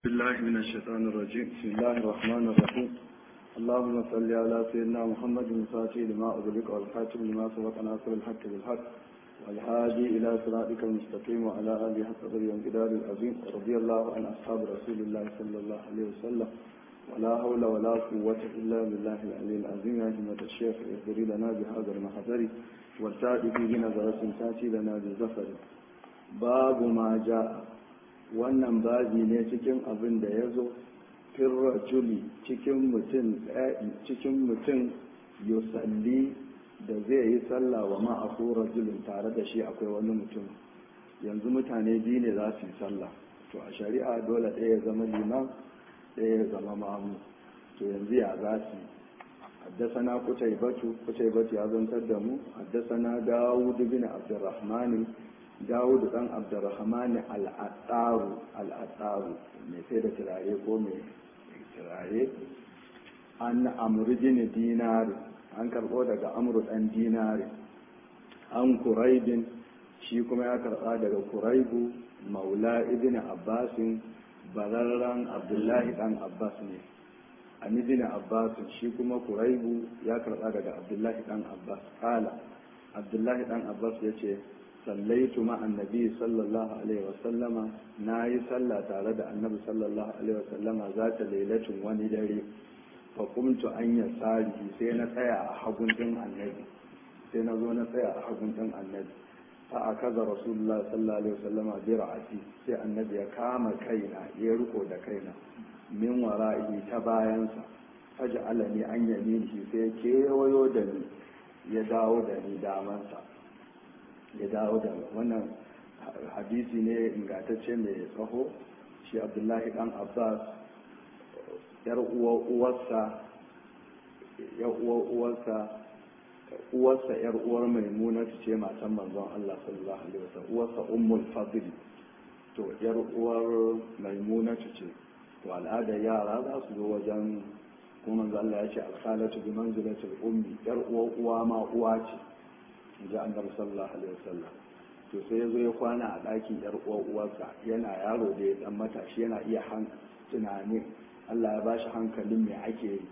بالله من الشيطان الرجيم بسم الله الرحمن الرحيم اللهم صل على سيدنا محمد الفاتح لما أغلق والخاتم لما سبق ناصر الحق بالحق والهادي إلى صراطك المستقيم وعلى آله حق قدر الانقدار العظيم رضي الله عن أصحاب رسول الله صلى الله عليه وسلم ولا حول ولا قوة إلا بالله العلي العظيم يا همة الشيخ اهدري لنا بهذا المحضر والتأتي به نظرة تأتي لنا بالزفر باب ما جاء wannan babi ne cikin abin da ya zo firrajuli cikin mutum cikin mutum yusalli da zai yi sallah wa ma'afu rajulin tare da shi akwai wani mutum yanzu mutane biyu ne za su yi sallah to a shari'a dole ɗaya ya zama liman ɗaya ya zama mamu to yanzu ya za su yi haddasana kutaibatu kutaibatu ya zantar da mu haddasana dawud bin abdurrahmani dawudu dan abdurrahman al'attaru al'attaru mai sai da turare ko mai turare an amru bin dinari an karbo daga amru dan dinari an kuraibin shi kuma ya karba daga kuraibu maula ibn abbasin bararran abdullahi dan abbas ne an ibn abbas shi kuma kuraibu ya karba daga abdullahi dan abbas kala abdullahi dan abbas ya ce sallaitu ma annabi sallallahu alaihi wasallama na yi sallah tare da annabi sallallahu alaihi wasallama za ta lailacin wani dare fa kumtu an ya tsari sai na tsaya a hagun din annabi sai na zo na tsaya a hagun din annabi fa a kaza rasulullah sallallahu alaihi wasallama bi ra'ati sai annabi ya kama kaina ya riko da kaina min wara'i ta bayansa faj'alani an yaminihi sai kewayo da ni ya dawo da ni damansa ya dawo da wannan hadisi ne ingantacce mai tsaho shi abdullahi dan abbas yar uwar uwarsa yar uwar uwarsa uwarsa yar uwar maimuna ce matan manzon Allah sallallahu alaihi wasallam uwarsa ummul fadl to yar uwar maimuna ce to al'ada yara za su zo wajen kuma manzon Allah ya ce al-khalatu bi manzilatil ummi yar uwar uwa ma uwa ce ji annabi sallallahu alaihi wasallam to sai ya zo ya kwana a ɗakin yar uwar uwarsa yana yaro da ya dan matashi yana iya tunanin Allah ya bashi hankalin me ake yi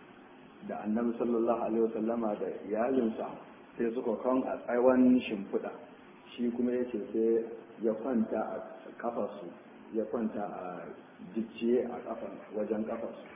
da annabi sallallahu alaihi wasallama da iyalinsa sai suka kan a tsaiwan shimfiɗa shi kuma ya ce sai ya kwanta a kafarsu ya kwanta a jicciye a kafan wajen kafarsu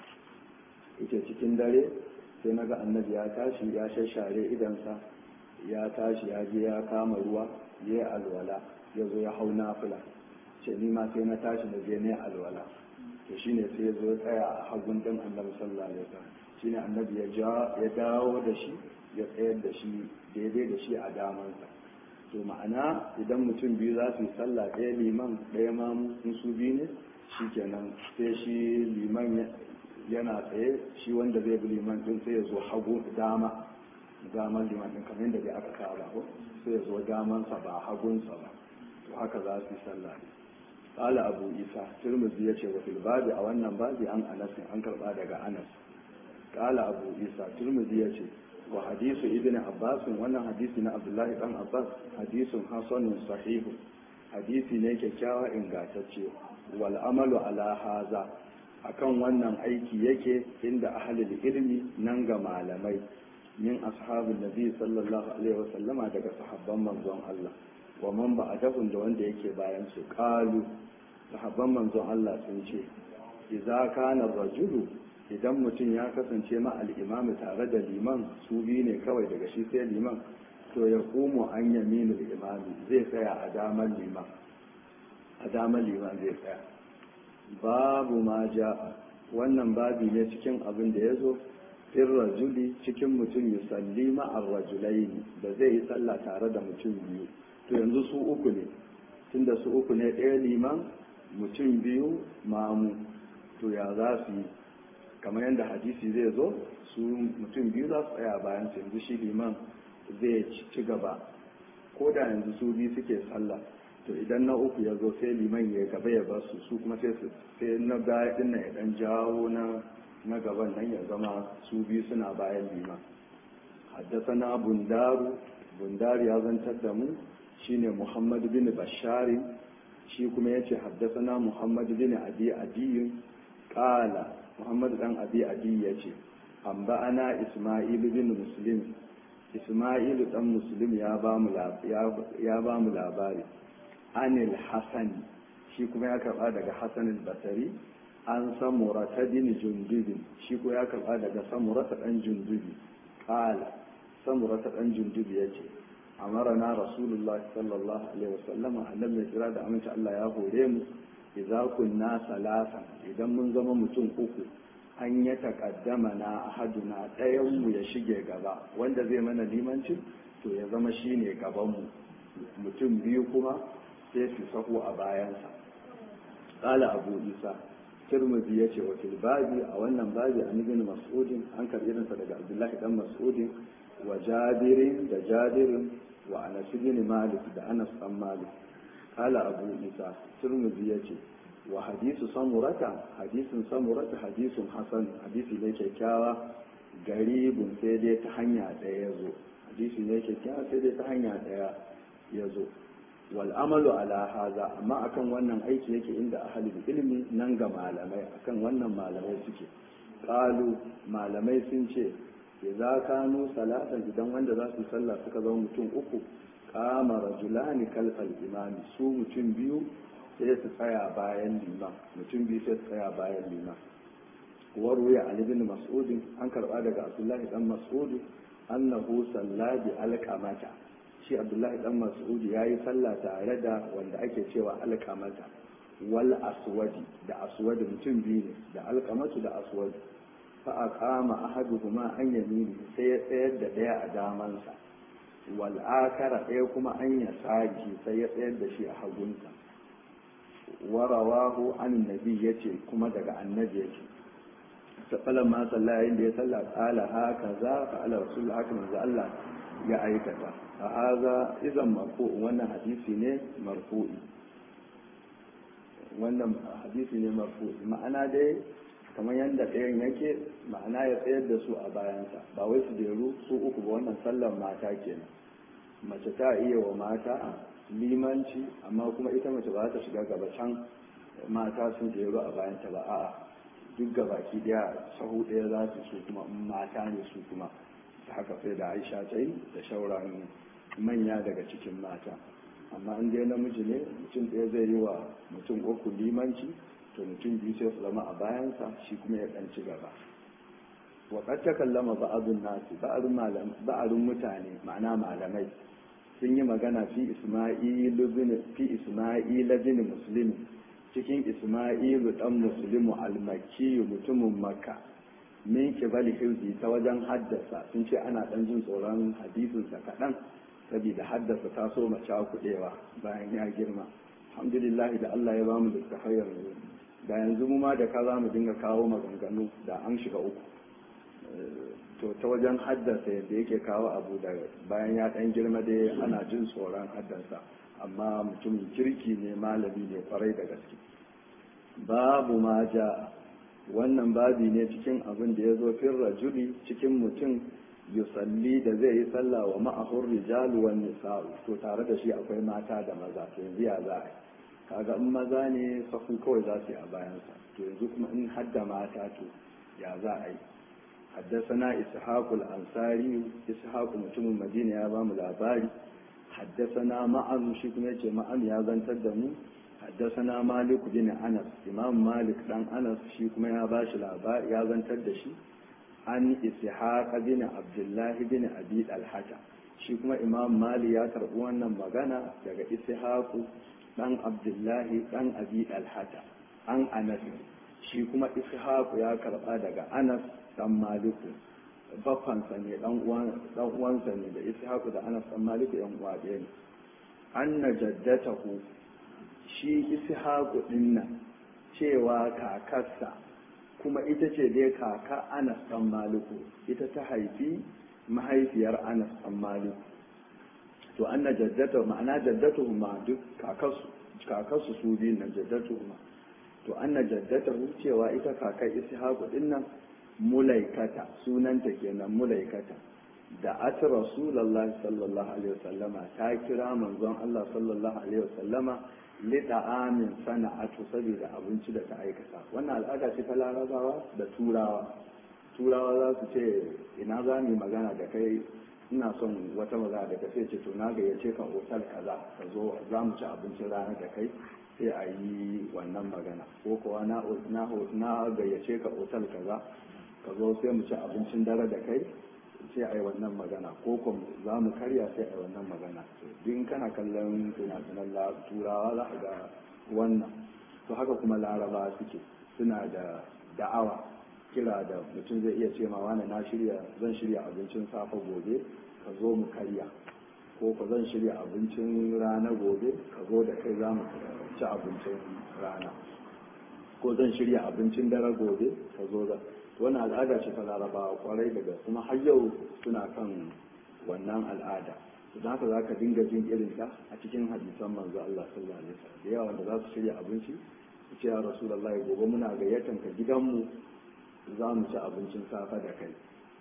ita cikin dare sai naga annabi ya tashi ya shashare idansa ya tashi ya je ya kama ruwa ya yi alwala ya zo ya hau nafila ce ni ma sai na tashi na je ne alwala to shine sai ya zo ya tsaya a hagun din annabi sallallahu alaihi wasallam shine annabi ya ja ya dawo da shi ya tsayar da shi daidai da shi a damansa to ma'ana idan mutum biyu za su yi sallah ɗaya liman ɗaya ma in su biyu ne shikenan sai shi liman yana tsaye shi wanda zai bi liman din sai ya zo hagu dama daman liman ɗin kamar yadda dai aka saba ko sai ya zo damansa ba hagunsa ba to haka za su yi sallah ne qala abu isa tirmidhi yace wa fil babi a wannan babi an anas an karba daga anas qala abu isa tirmidhi yace wa hadisu ibn abbas wannan hadisi na abdullahi dan abbas hadisun hasanun sahihu hadisi ne kyakkyawa ingantacce wal amalu ala haza akan wannan aiki yake inda ahlul ilmi nan ga malamai min ashabin nabi sallallahu alaihi wasallama daga sahabban manzon Allah wa man ba'dahum da wanda yake bayan su qalu sahabban manzon Allah sun ce idza kana rajulu idan mutum ya kasance ma al-imam tare da liman su bi ne kawai daga shi sai liman to ya kumu an yaminu al zai tsaya a daman liman a daman liman zai tsaya babu ma ja'a wannan babi ne cikin abin da ya zo fin rajuli cikin mutum ya salli ma'ar rajulai da zai yi sallah tare da mutum biyu to yanzu su uku ne tunda su uku ne ɗaya liman mutum biyu mamu to ya za su yi kamar yadda hadisi zai zo su mutum biyu za su tsaya bayan su yanzu shi liman zai ci gaba ko da yanzu su biyu suke sallah to idan na uku ya zo sai liman ya gaba ya basu su kuma sai na baya ɗin ya ɗan jawo na na gaban nan ya zama su biyu suna bayan liman haddasana bundaru bundaru ya zantar da mu shine muhammad bin bashari shi kuma yace haddathana muhammad bin abi adi qala muhammad dan abi adi yace amba ana isma'il bin muslim isma'il dan muslim ya ba mu ya ba mu labari anil hasan shi kuma ya karba daga hasan al-basri an samurata bin jundubin shi ko ya karba daga samurata dan jundubi qala samurata dan jundubi yace amarana rasulullahi sallallahu alaihi wasallam annabi mai kira da aminci Allah ya hore mu idza kunna salasan idan mun zama mutum uku an ya takaddama na ahaduna ɗayan mu ya shige gaba wanda zai mana limanci to ya zama shine gaban mu mutum biyu kuma sai su sahu a bayansa qala abu isa tirmidhi yace wa fil babi a wannan babi an ibn mas'udin an karbi irinsa daga abdullahi dan mas'udin wa jabirin da jabirin wa anas bin malik da anas dan malik kala abu isa turmuzi yace wa hadisu samurata hadisin samurata hadisun hasan hadisi ne kyakkyawa garibun sai dai ta hanya daya yazo hadisi ne kyakkyawa sai dai ta hanya daya yazo wal amalu ala haza amma akan wannan aiki yake inda ahli ilmi nan ga malamai akan wannan malamai suke qalu malamai sun ce idza kanu salatan idan wanda za su sallah suka zama mutum uku kama rajulani kalfal imami su mutum biyu sai su tsaya bayan liman mutum biyu sai su tsaya bayan liman warwaya ali bin mas'ud an karba daga abdullahi dan mas'ud annahu salla bi alqamata shi abdullahi dan mas'ud yayi sallah tare da wanda ake cewa alqamata wal aswadi da aswadi mutum biyu ne da alqamatu da aswadi fa'aƙama ahaduhuma an yamini sai ya tsayar da ɗaya a damansa wal'akara ɗaya kuma an ya saki sai ya tsayar da shi a hagunsa warawahu an nabi ya ce kuma daga annabi ya ce safalan ma sallah yayin da ya sallah ƙala haka za ka ala rasul haka manzo Allah ya aikata a haza izan marfu wannan hadisi ne marfu'i wannan hadisi ne marfu'i ma'ana dai kamar yadda ɗayan yake ma'ana ya tsayar da su a bayansa ba wai su jeru su uku ba wannan sallar mata kenan mace ta iya wa mata limanci amma kuma ita mace ba ta shiga gaba can mata sun jeru a bayanta ba a'a duk gabaki daya sahu ɗaya za su su kuma mata ne su kuma ta haka sai da aisha ta yi da shauran manya daga cikin mata amma in dai namiji ne mutum ɗaya zai yi wa mutum uku limanci to mutum biyu sai su zama a bayansa shi kuma ya ɗan ci gaba wa qad takallama ba'dun nasi ba'dun mutane ma'ana malamai sun yi magana fi isma'il bin fi isma'il bin muslim cikin isma'il dan muslimu al-makki mutumin makka min kibali hifzi ta wajen haddasa sun ce ana dan jin tsoron hadisinsa kaɗan saboda haddasa ta so mace kuɗewa bayan ya girma alhamdulillah da Allah ya bamu littafai yanzu da yanzu mu ma da ka za mu dinga kawo maganganu da an shiga uku to ta wajen haddasa yadda yake kawo abu da bayan ya ɗan girma dai ana jin tsoron haddasa amma mutumin kirki ne malami ne kwarai da gaske babu ma ja wannan babi ne cikin abin da ya zo fin rajuli cikin mutum yusalli da zai yi sallah wa ma'ahur rijalu wan nisa'u to tare da shi akwai mata da maza to yanzu ya za a yi kaga in maza ne sahu kawai za su yi a bayansa to yanzu kuma in hadda mata to ya za a yi حدثنا إسحاق الأنصاري إسحاق متم المدينة يا بام الأباري حدثنا معن شكم يجي معن يا بن تدمو حدثنا مالك بن أنس إمام مالك بن أنس شكم يا باش الأباري يا بن تدشي عن إسحاق بن عبد الله بن أبي الحجة شكم إمام مالي يا تربوانا مغانا daga إسحاق dan Abdullahi dan Abi Alhata an Anas shi kuma Ishaq ya karba daga Anas dan Maliku baffansa ne dan uwansa ne da Ishaq da Anas dan Maliku yan uwa ɗaya ne anna jaddatahu shi Ishaq din nan cewa kakarsa kuma ita ce dai kaka Anas dan Maliku ita ta haifi mahaifiyar Anas dan Maliku to anna jaddata ma'ana jaddatuhu ma duk kakarsu kakarsu su biyun nan jaddatuhu ma to anna jaddatahu cewa ita kakar ishaqu din nan mulaikata sunanta kenan mulaikata da ati rasulullahi sallallahu alaihi wasallama ta kira manzon Allah sallallahu alaihi wasallama lida'amin sana'atu saboda abinci da ta aikata wannan al'ada ce ta larabawa da turawa turawa za su ce ina za mu magana da kai ina son wata magana da kai sai ce to na gayyace ka otal kaza ka zo za mu ci abincin rana da kai sai a yi wannan magana ko kuwa na na gayyace ka otal kaza ka zo sai mu ci abincin dare da kai sai a yi wannan magana ko kuma za mu karya sai a yi wannan magana din kana kallon fina-finan turawa za a ga wannan to haka kuma laraba suke suna da da'awa kira da mutum zai iya ce ma wani na shirya zan shirya abincin safe gobe ka zo mu karya ko ka zan shirya abincin rana gobe ka zo da kai za mu ci abincin rana ko zan shirya abincin dare gobe ka zo da wannan al'ada ce ta larabawa kwarai daga kuma har yau suna kan wannan al'ada don haka za ka dinga jin irin ta a cikin hadisan manzo Allah sallallahu alaihi wasallam da yawa wanda za su shirya abinci su ce ya rasulullahi gobe muna gayyatan ka gidanmu za mu ci abincin safe da kai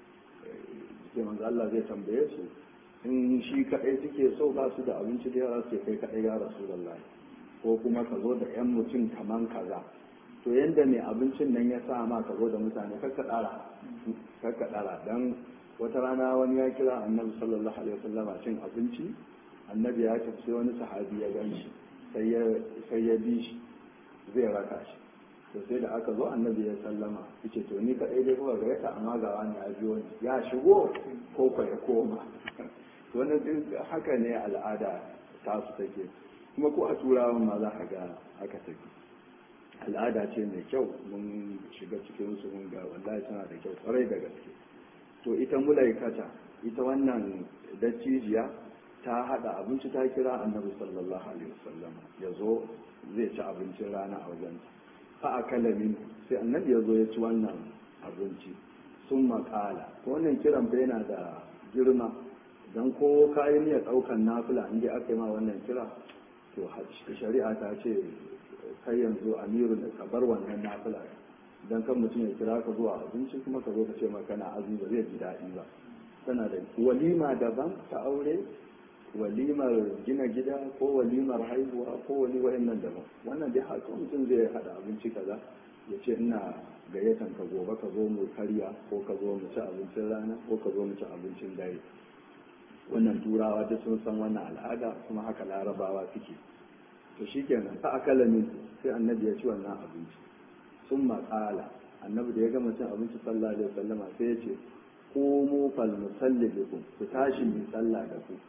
sai manzo Allah zai tambaye su in shi kadai suke so ba su da abinci da yawa su kai kadai ya rasulullahi ko kuma ka zo da yan mutum kaman kaza to yanda mai abincin nan ya sa ma ka zo da mutane kakka dara kakka dara dan wata rana wani ya kira annabi sallallahu alaihi wasallama cin abinci annabi ya tafi sai wani sahabi ya gan shi sai ya bi shi zai raka shi to sai da aka zo annabi ya sallama yace to ni kadai dai kuka gayyata amma ga wani ya biyo ni ya shigo ko ko ya koma to wannan duk haka ne al'ada ta su take kuma ko a turawan ma za ka ga haka take al'ada ce mai kyau mun shiga cikin su mun ga wallahi tana da kyau kwarai da gaske to ita mulaikata ita wannan dattijiya ta hada abinci ta kira annabi sallallahu alaihi wasallam ya zo zai ci abincin rana a wajen fa akala min sai annabi ya zo ya ci wannan abinci sun makala ko wannan kiran fa yana da girma dan ko kayan ya daukan nafila inda aka yi ma wannan kira to shari'a ta ce kai yanzu amiru da ka bar wannan nafila dan kan mutum ya kira ka zuwa abinci kuma ka zo ka ce maka na azumi ba zai ji daɗi ba tana da walima daban ta aure walimar gina gida ko walimar haihuwa ko wani wa'annan daban wannan dai haka mutum zai hada abinci kaza ya ce ina gayyatan ka gobe ka zo mu karya ko ka zo mu ci abincin rana ko ka zo mu ci abincin dare wannan turawa duk sun san wannan al'ada kuma haka larabawa suke to shikenan fa akala min sai annabi ya ci wannan abinci sun maƙala annabi da ya gama cin abinci sallallahu alaihi wasallama sai ya ce qumu fal musalli bikum ku tashi mu sallah da ku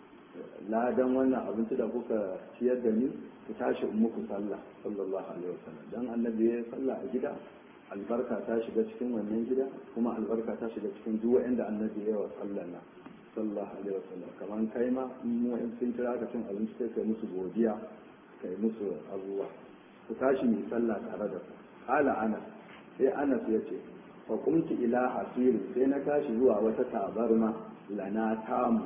ladan wannan abinci da kuka ciyar da ni ku tashi in muku sallah sallallahu alaihi wasallam dan annabi ya sallah a gida albarka ta shiga cikin wannan gida kuma albarka ta shiga cikin duk wanda annabi ya wa sallah na sallallahu alaihi wasallam kaman kai ma mu in sun kira ka cin abinci sai kai musu godiya kai musu abubuwa ku tashi mu sallah tare da ku qala ana sai anas ya ce fa qumtu ila hasir sai na tashi zuwa wata tabarma lana tamu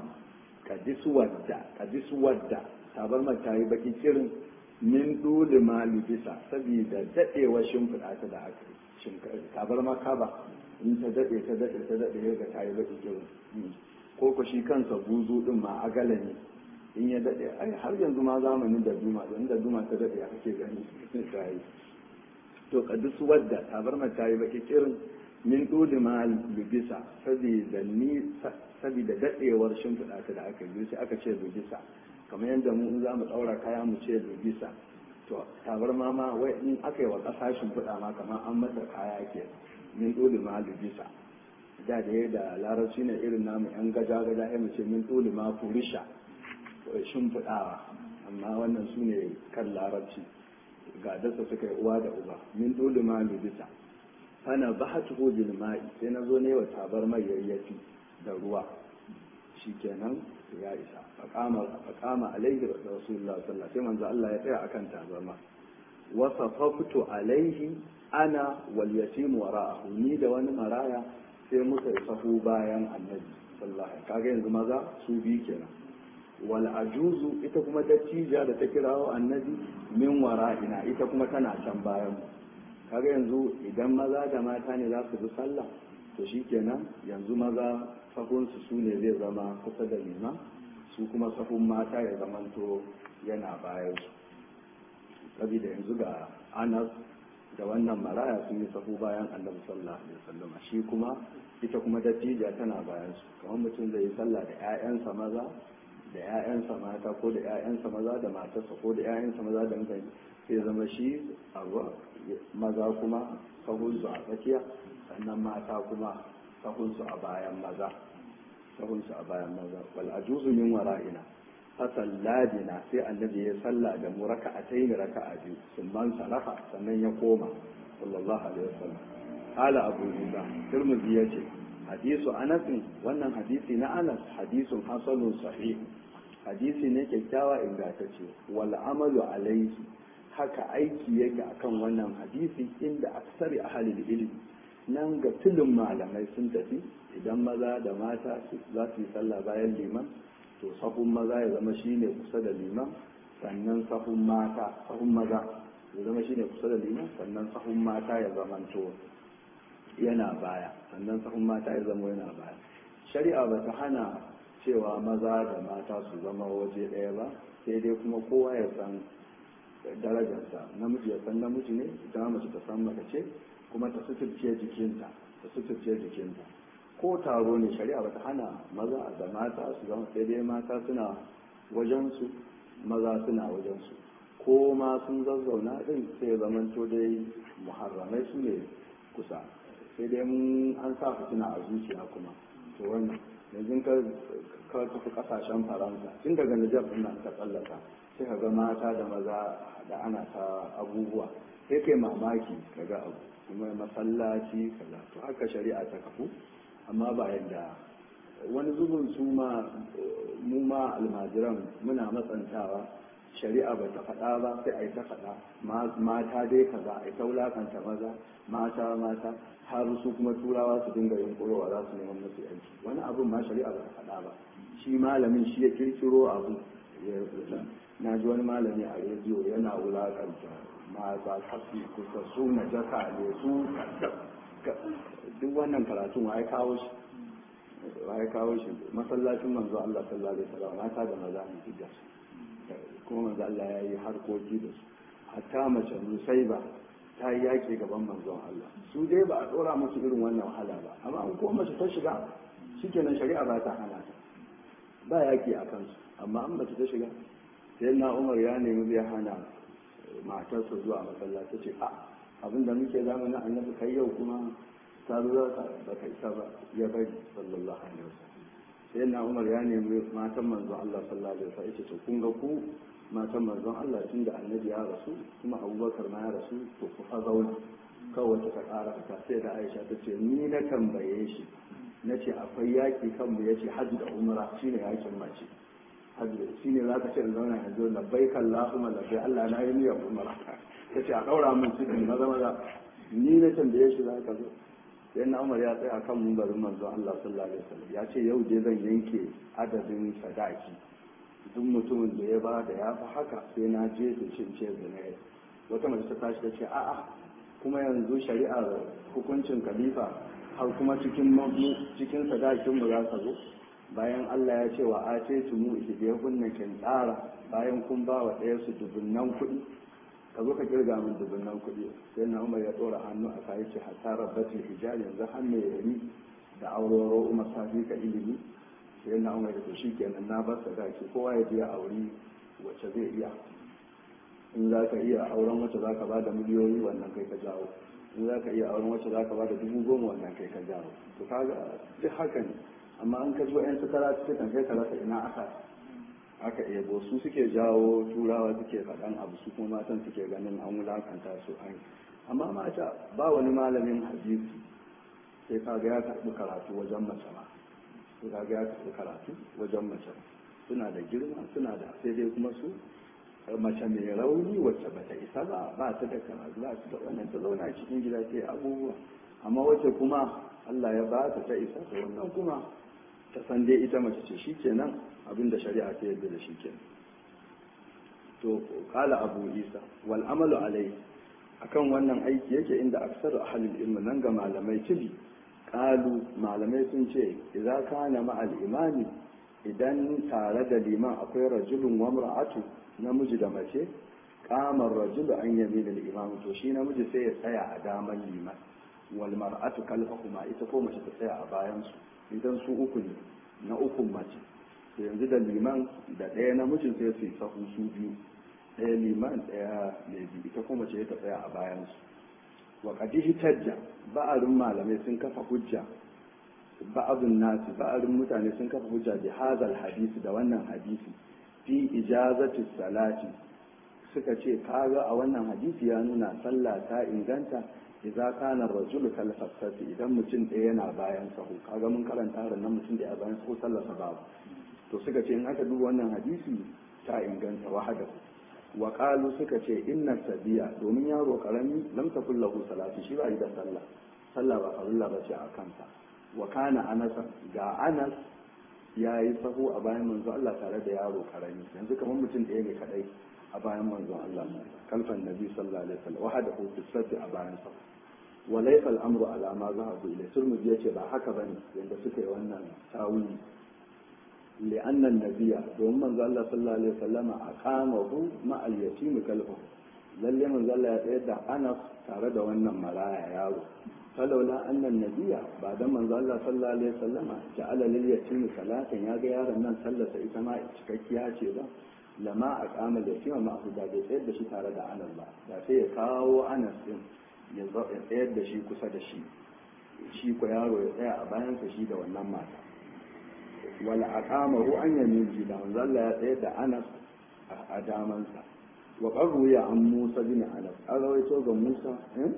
kadiswadda kadiswadda tabarma ta yi baki kirin min dole ma libisa saboda dadewa shimfiɗa ta da aka tabarma kaba in ta dade ta dade ta dade ga ta yi baki kirin ko ko shi kansa buzu din ma agala ne in ya dade ai har yanzu ma zamanin da duma don da duma ta dade ya kake gani ta yi to kadiswadda tabarma ta yi baki kirin min dole ma libisa saboda ni saboda dadewar shimfiɗa ta da aka yi sai aka ce lubisa kamar yadda mu in za mu ɗaura kaya mu ce lubisa to tabar ma ma wai in aka yi wa ƙasa shimfiɗa ma kamar an mata kaya ke min ɗoli ma lubisa da da da larabci ne irin namu yan gaja gaja ya mu ce min ɗoli ma furisha shimfiɗawa amma wannan su ne kan larabci ga dasa suka yi uwa da uba min ɗoli ma lubisa ana ba hatu bil ma'i sai na zo ne wa tabar mai yayyafi da ruwa shikenan ya isa faqama alaihi rasulullah sallallahu sai manzo Allah ya tsaya akan tabarma wa safaftu alaihi ana wal yatim wara'ahu ni da wani maraya sai muka yi sahu bayan annabi sallallahu alaihi kaga yanzu maza su bi kenan wal ajuzu ita kuma dattija da ta kirawo annabi min wara'ina ita kuma tana can bayan mu kaga yanzu idan maza da mata ne za su bi sallah to shikenan yanzu maza sahunsu su ne zai zama kusa da liman su kuma sahun mata ya zamanto yana bayan su saboda yanzu ga anas da wannan maraya sun yi sahu bayan annabi sallallahu alaihi wasallam shi kuma ita kuma dattija tana bayan su kamar mutum zai yi sallah da ƴaƴansa maza da ƴaƴansa mata ko da ƴaƴansa maza da matarsa ko da ƴaƴansa maza da mutane sai zama shi a maza kuma sahunsu a tsakiya sannan mata kuma sahunsu a bayan maza sahunsu a bayan maza wal ajuzu min wara'ina fasalladina sai annabi ya salla da mu raka'atayn raka'a biyu sun man salafa sannan ya koma sallallahu alaihi wasallam qala abu isa tirmidhi yace hadisu anas wannan hadisi na anas hadisun hasanun sahih hadisi ne kyakkyawa ingantacce wal amalu alaihi haka aiki yake akan wannan hadisi inda aksari ahalil ilmi nan ga tulun malamai sun tafi idan maza da mata za su yi sallah bayan liman to sahun maza ya zama shine kusa da liman sannan sahun mata sahun maza ya zama shine kusa da liman sannan sahun mata ya zama to yana baya sannan sahun mata ya zama yana baya shari'a ba ta hana cewa maza da mata su zama waje ɗaya ba sai dai kuma kowa ya san darajarsa namiji ya san namiji ne ita mace ta san mace ce kuma ta suturce jikinta ta suturce jikinta ko taro ne shari'a ba ta hana maza da mata su zama sai dai mata suna wajensu maza suna wajensu ko ma sun zazzauna din sai zamanto dai muharramai su ne kusa sai dai mun an sa fitina a zuciya kuma to wannan yanzu ka tafi kasashen faransa tun daga nijar ɗin nan ka tsallaka sai ka ga mata da maza da ana ta abubuwa sai kai mamaki ka ga abu kuma masallaci kaza to haka shari'a ta kafu amma ba yadda wani zubin su ma mu ma almajiran muna matsantawa shari'a ba ta faɗa ba sai a yi ta faɗa mata dai kaza a yi ta wulakanta maza mata mata har su kuma turawa su dinga yin ƙurowa za su neman musu yanki wani abin ma shari'a ba ta faɗa ba shi malamin shi ya kirkiro abu ya rubuta na ji wani malami a rediyo yana wulakanta mata kasu kusa su na jaka ne su duk wannan karatun wa ya kawo shi wa ya kawo shi masallacin manzo Allah sallallahu alaihi wasallam mata da maza ne duk da su kuma manzo Allah ya yi harkoki da su hatta mace musaiba ta yi yaƙi gaban manzon Allah su dai ba a ɗora musu irin wannan wahala ba amma an ko mace ta shiga shikenan shari'a ba ta hana ta ba yaƙi a kansu amma an mace ta shiga sai na umar ya nemi zai hana matarsa zuwa masallaci ce a abinda muke zamanin annabi kai yau kuma ta zo za ba ka isa ba ya bari sallallahu alaihi wasallam sai na umar ya nemi matan manzon Allah sallallahu alaihi wasallam ya ce to kun ga ku matan manzon Allah tun da annabi ya rasu kuma abubakar ma ya rasu to ku fa zauna kawai ta ƙara ta sai da aisha ta ce ni na tambaye shi na ce akwai yaƙi kanmu ya ce hajji da umara shine yaƙin mace hajji shi ne za ka ce zauna yanzu labbai kan lahuma labbai Allah na yi niyyar umara ta ce a ɗaura min cikin maza maza ni na tambaye shi za ka zo sai na umar ya tsaya kan mumbarin manzon Allah sallallahu alaihi wasallam ya ce yau je zan yanke adadin sadaki duk mutumin da ya ba da ya fi haka sai na je da cin ce da na wata mace ta tashi ta ce a'a kuma yanzu shari'ar hukuncin khalifa har kuma cikin cikin sadakin mu za ka zo bayan Allah ya ce wa a ce su mu ihdiya kunna kin tsara bayan kun ba wa ɗaya su dubunnan kuɗi ka zo ka kirga min dubunnan kuɗi sai na Umar ya ɗora hannu a kai ce hatta rabbatul hijab yanzu hannu ya yi da auroro Umar safi ka ilimi sai na umar da shi kenan na bar sadaki kowa ya je a auri wacce zai iya in za ka iya auren wacce za ka ba da miliyoyi wannan kai ka jawo in za ka iya auren wacce za ka ba da dubu goma wannan kai ka jawo to kaga duk haka ne amma an ka zo yan su kara cikin kai ka rasa ina aka aka ebo su suke jawo turawa suke faɗan abu su kuma matan suke ganin an wulakanta su an amma mata ba wani malamin hadisi sai kaga ya karɓi karatu wajen mace ma su ga ya tafi karatu wajen mace suna da girma suna da sai dai kuma su mace mai rauni wacce bata isa ba ba ta da karatu ba ta da wannan ta zauna cikin gida sai abubuwa amma wacce kuma Allah ya ba ta ta isa ta wannan kuma ta san dai ita mace ce shikenan abin da shari'a ta yadda da shikenan to kala abu isa wal amalu alai akan wannan aiki yake inda aksaru ahlul ilmi nan ga malamai tibi kalu malamai sun ce idza kana ma'al imani idan tare da liman akwai rajulun wa mar'atu namiji da mace kamar rajulu an yabi da imam to shi namiji sai ya tsaya a daman liman wal mar'atu kalfahuma ita ko mace ta tsaya a bayan su idan su uku ne na ukun mace to yanzu da liman da ɗaya namijin sai su yi sahu su biyu ɗaya liman ɗaya mai biyu ita ko mace ta tsaya a bayan su wa qadihi tajja ba'arun malamai sun kafa hujja ba'adun nasi ba'arun mutane sun kafa hujja bi hadal hadisi da wannan hadisi fi ijazati salati suka ce kaga a wannan hadisi ya nuna sallah ta inganta idza kana rajul kal fasati idan mutum ɗaya yana bayan sahu kaga mun karanta ran nan mutum da ya bayan sahu sallar sa babu to suka ce in aka duba wannan hadisi ta inganta wahadahu wa qalu suka ce inna sabiya domin yaro karami lam takul lahu salati shi ba da sallah sallah ba farilla ba ce a kansa wa kana anas ga anas ya yi sahu a bayan manzo Allah tare da yaro karami yanzu kamar mutum ɗaya ne kadai a bayan manzon Allah kalfan nabi sallallahu alaihi wasallam wahada hu fi a bayan sa wa laysa al-amru ala ma zahabu ila turmudi yace ba haka bane yanda suka yi wannan tawili li anna an-nabiyya domin manzo Allah sallallahu alaihi wasallama aqamahu ma al-yatim kalfahu lalle manzo Allah ya tsayar da Anas tare da wannan maraya yaro falaula annan nabiya ba dan manzo Allah sallallahu alaihi wasallama ja'ala lil yatim salatan ya ga yaron nan sallarsa ita ma cikakkiya ce ba lama a kama da yatima ma da bai tsayar da shi tare da Anas ba da sai ya kawo Anas din ya tsayar da shi kusa da shi shi ko yaro ya tsaya a bayansa shi da wannan mata wala aqamahu an yamin ji da manzo Allah ya tsayar da Anas a damansa wa qarru ya an Musa bin Anas an rawaito ga Musa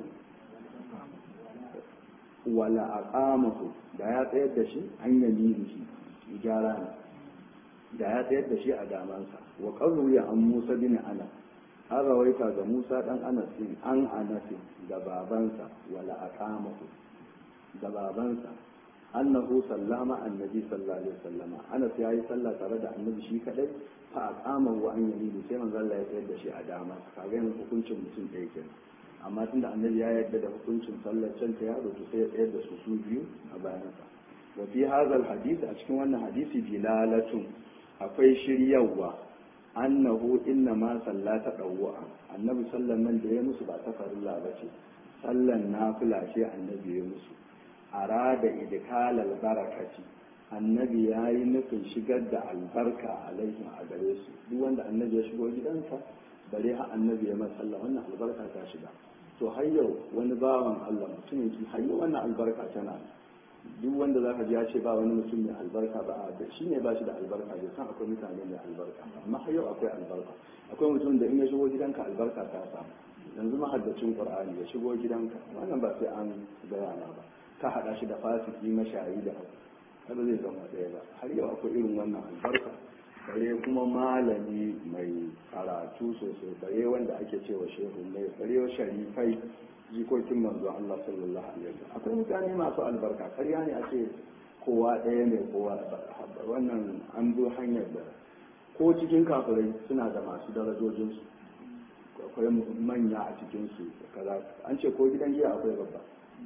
wala aqamahu da ya tsayar da shi an yamini shi gyara ne da ya tsayar da shi a damansa wa qarru ya an Musa bin Anas an rawaita ga Musa dan Anas din an Anas da babansa wala aqamahu da babansa annahu sallama annabi sallallahu alaihi wasallam Anas yayi sallah tare da annabi shi kadai fa aqamahu an yamini sai manzo Allah ya tsayar da shi a damansa kaga yanzu hukuncin mutum ɗaya kenan amma tunda annabi ya yarda da hukuncin sallar can ta yaro to sai ya tsayar da su su biyu a bayansa wa fi hadha hadisi a cikin wannan hadisi dilalatun akwai shiryawa annahu inna ma sallata dawwa annabi sallan nan da ya musu ba ta farilla ba ce sallan nafila ce annabi ya musu arada idkalal barakati annabi ya yi nufin shigar da albarka alaihim a gare su duk wanda annabi ya shigo gidansa bare ha annabi ya masa sallah wannan albarka ta shiga to har yau wani bawan Allah mutumin ki har yau wannan albarka tana duk wanda zaka ji ya ce ba wani mutum mai albarka ba da shi ne ba shi da albarka bai san akwai mutane mai albarka amma har yau akwai albarka akwai mutum da in ya shigo gidanka albarka ta samu yanzu mahaddacin qur'ani ya shigo gidanka wannan ba sai an gaya ma ba ka hada shi da fasiki mashayi da kada zai zama ɗaya ba har yau akwai irin wannan albarka bare kuma malami mai karatu sosai bare wanda ake cewa shehu mai bare sharifai jikokin manzo Allah sallallahu alaihi wasallam akwai mutane masu albarka karya ne a ce kowa ɗaya ne kowa wannan an zo hanyar da ko cikin kafirai suna da masu darajojinsu akwai manya a cikinsu kaza an ce ko gidan giya akwai babba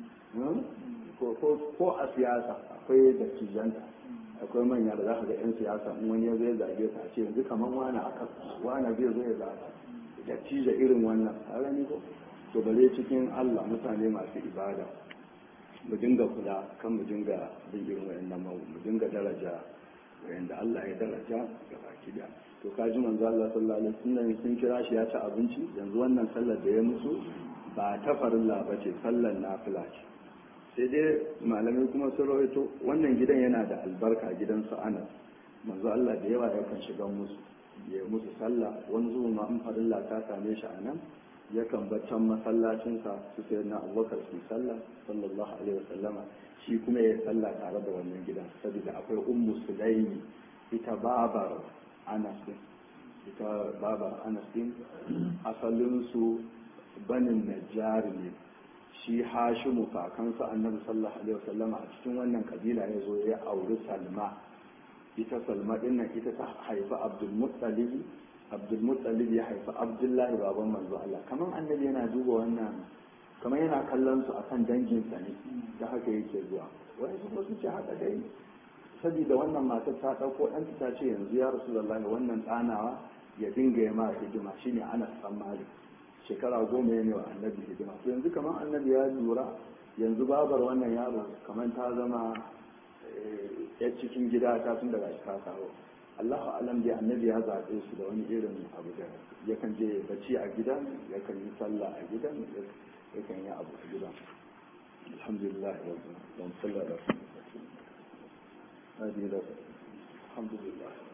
ko a siyasa akwai dattijanta akwai manya da za ka ga 'yan siyasa in wani ya zai zage ka ce yanzu kamar wani aka wani zai zo ya zaga dattija irin wannan a gani ko to bare cikin Allah mutane masu ibada mu dinga kula kan mu dinga bin irin wayannan mu dinga daraja wayanda Allah ya daraja ga baki da to kaji manzo Allah sallallahu alaihi wasallam sun kira shi ya ci abinci yanzu wannan sallar da ya musu ba ta farilla ba ce sallar nafila ce sai dai malamai kuma sun rawaito wannan gidan yana da albarka gidan su Anas manzo Allah da yawa yakan shiga musu ya musu sallah wani zuwa ma in farilla ta same shi a nan yakan baccan masallacinsa su sai na abubakar su sallah sallallahu alaihi wasallama shi kuma ya sallah tare da wannan gidan saboda akwai ummu sulaimi ita babar anas din ita babar anas din asalin su banin najjar ne shi hashimu kakansa annabi sallallahu alaihi wasallama a cikin wannan kabila ya zo ya auri salma ita salma din nan ita ta haifi abdul muttalib abdulmuttalib ya haifi abdullahi baban manzo Allah kamar annabi yana duba wannan kamar yana kallon su akan danginsa ne da haka yake zuwa wani su su ce haka dai saboda wannan matar ta ɗauko ɗan ta ce yanzu ya rasulullahi wannan ɗanawa ya dinga ya ma hidima shine ana san malik shekara goma ya ne wa annabi hidima to yanzu kamar annabi ya lura yanzu babar wannan yaro kamar ta zama ya cikin gida ta tun daga ta kawo Allahu alam da annabi ya zaɓe su da wani irin abu da yakan je bacci a gidan yakan yi sallah a gidan yakan yi abu a gidan alhamdulillah wa sallallahu alaihi wa sallam alhamdulillah